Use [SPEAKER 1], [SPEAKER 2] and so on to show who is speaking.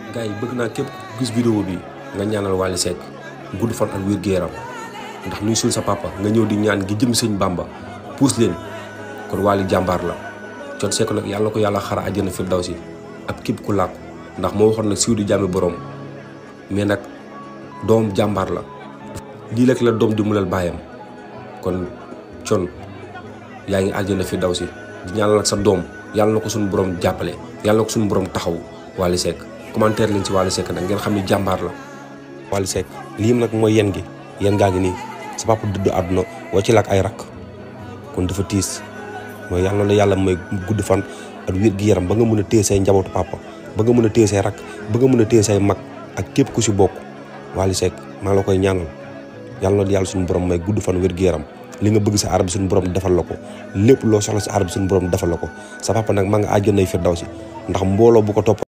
[SPEAKER 1] gars yi bëgg naa képp ku gis vidéo bi nga ñaanal Wally Seck gudd fan ak wér gu yaram ndax nuy sul sa papa nga ñëw di ñaan gi jëm sëñ Bamba puus leen kon Wally jàmbaar la Thione Seck nag yàlla na ko yàlla xara àjjana firdawsi ak képp ku làkku ndax moo waxoon nag siiw di jàmmi borom mais nag doom jàmbaar la lii rek la doom di mulal baayam kon Thione yaa ngi àjjana firdawsi di ñaanal nag sa doom yàlla na ko suñu borom jàppale yàlla na ko suñu borom taxaw Wally Seck commentaire leen ci Wally Seck nag ngeen xam ni jàmbaar la Wally Seck lii nag mooy yen gi yen gaa ngi nii sa papa dudd àdduna woo ci lak ay rakk kon dafa tiis mooy yàlla la yàlla may gudd fan ak wér gi yaram ba nga mën a téye say njabootu papa ba nga mën a téye say rakk ba nga mën a téye say mag ak képp ku si bokk Wally Seck maa la koy ñaanal yàlla na yàlla suñu borom may gudd fan wér gi yaram li nga bëgg sa aar bi suñu borom defal la ko lépp loo soxla sa aar bi suñu borom defal la ko sa papa nag maa nga àjjana firdawsi ndax mbooloo bu ko topp